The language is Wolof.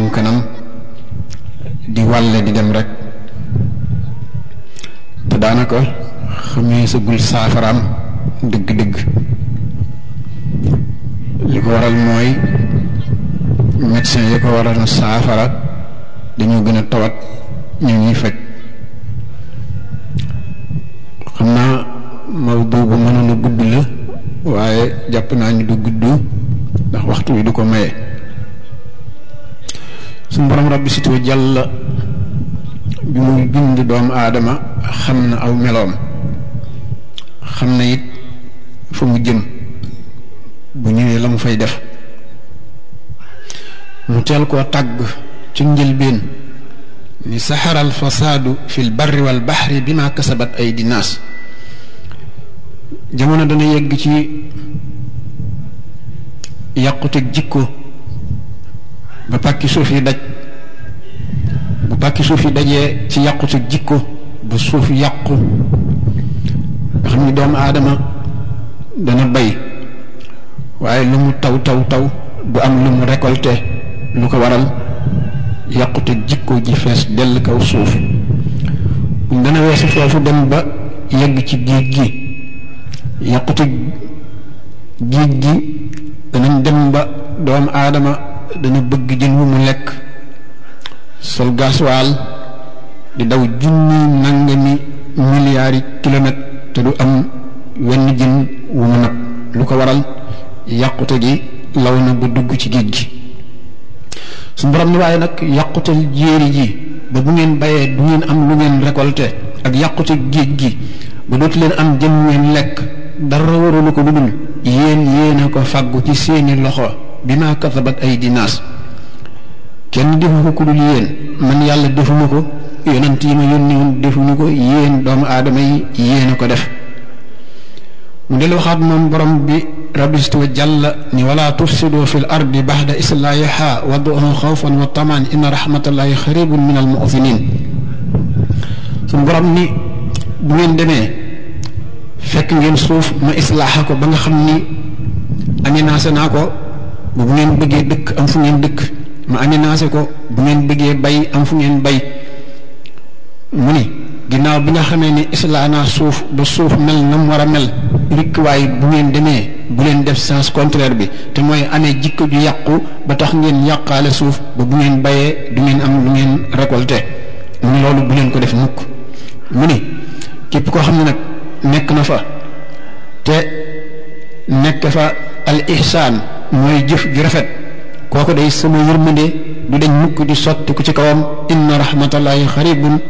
jëm kanam di wàlle di dem rek te daanaka xamee sagul saafaraam dëgg-dëgg li ko waral mooy médecin yi ko waral na saafara dañoo gën a tawat ñu ñuy faj xam naa mawdu bu mënoon a gudd la waaye jàpp naa ni du gudd ndax waxtu wi du ko maye suñu borom rabbi sitoo jàll bi muy bind doomu aadama xam na aw meloom xam na it fa mu jëm bu ñëwee la mu fay def mu teel koo tàgg ci njëlbeen ni saxaral fasaadu fil barri wal baxri bi ma kasabat ay dinaas jamono dana yegg ci yàquteg jikko ba pàkki suuf yi daj bu pàkki suuf yi dajee ci yàquteg jikko ba suuf yàqu nga xam ni doomu aadama dana bay waaye lu mu taw taw taw du am lu mu récolté lu ko waral yàqute jikko ji fees dell kaw suuf dana weesu foofu dem ba yegg ci géej gi yàqute géej gi danañ dem ba doomu aadama dana bëgg jën wu mu lekk sol gaswaal di daw junni nangami milliards yi kilomètres te du am wenn jën wu mu nag lu ko waral yàqute gi law na ba dugg ci géej gi su borom ni waaye nag yàqutal jéeri ji ba bu ngeen bayee du ngeen am lu ngeen récolté ak yàqute géej gi ba dootu leen am jën ngeen lekk dara warulu ko lu dul yéen yéen a ko fàggu ci seeni loxo bi ma kasabat ay dinaas kenn defu ko ku dul yéen man yàlla defuma ko yonent yi ma yónni woon defuñu ko yéen doomu aadama yi yéen a ko def mu del waxaat moom borom bi rabistu wa jàlla ni wala tufsidu fi l ardi baxda islaahiha waduhu xawfan wa tamaan inna rahmatallahi xaribun min al mu'minin suñu borom ni bu ngeen demee fekk ngeen suuf ma islaaxa ko ba nga xam ni aménagé naa ko bu ngeen bëggee dëkk am fu ngeen dëkk ma aménagé ko bu ngeen bëggee bay am fu ngeen bay mu ni ginnaaw bi nga xamee ni islaa naa suuf ba suuf mel na mu war a mel rikk waaye bu ngeen demee bu leen def sens contraire bi te mooy amee jikko ju yàqu ba tax ngeen yàqaale suuf ba bu ngeen bayee du ngeen am lu ngeen récolté mu ni loolu bu leen ko def mukk mu ni képp koo xam ne nag nekk na fa te nekk fa al ihsaan mooy jëf ju rafet kooku day sama yërmande du dañ mukk di sotti ku ci kawam inna rahmatallahi xaribun